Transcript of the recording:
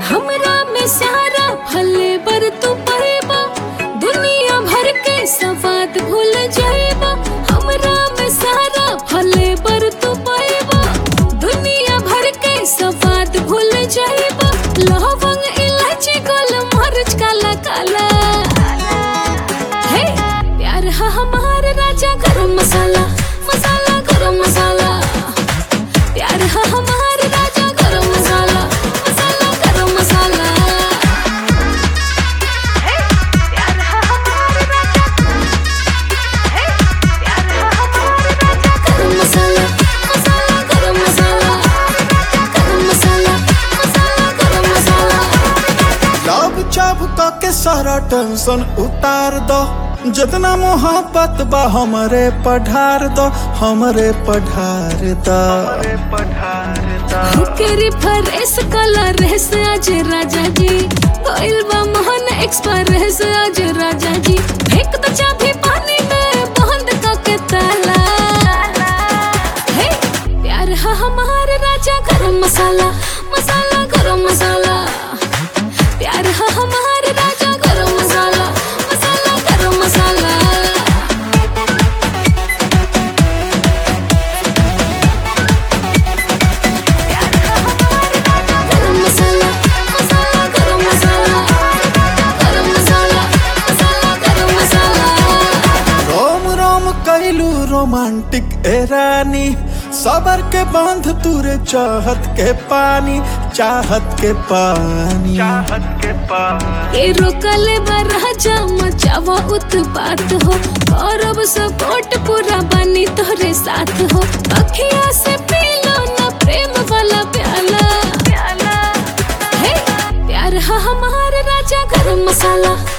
हमरा में सारा फले बर तू पैबा दुनिया भर के सवाद भूल जाएबा हमरा में सारा फले बर तू पैबा दुनिया भर के सवाद भूल जाएबा लवंग इलायची गोल मरच काला काला हे प्यार हा हमार राजा गरम मसाला मसाला गरम मसाला प्यार हा हमार राजा गरम मसाला मसाला गरम मसाला हे प्यार हा हमार राजा हे प्यार हा हमार राजा गरम मसाला मसाला गरम मसाला गरम मसाला मसाला गरम मसाला लब चाप के सारा टेंशन उतार दो जितना मोहब्बत बा हमरे पढ़ार दो हमरे पढ़ार दो हुकेरी फरेस कलर रेस आज राजा जी कोइल बा मोहन एक्सप्रेस आज राजा जी फेंक तो चाबी पानी में बंद करके ताला हे प्यार हा हमार राजा गरम मसाला मसाला गरम मसाला प्यार हा हमार राजा गरम मसाला मसाला गरम मसाला गरम मसाला मसाला गरम मसाला गरम मसाला मसाला गरम मसाला रोम रोम कैलू रोमांटिक ए रानी सबर के बांध तुरे चाहत के पानी चाहत के पानी चाहत के पानी ए रोकले बराजा मचावा उत्पात हो गौरव सपोर्ट पूरा बनी तोरे साथ हो अखिया से पी लो ना प्रेम वाला प्याला प्याला हे प्यार हा हमार राजा गरम मसाला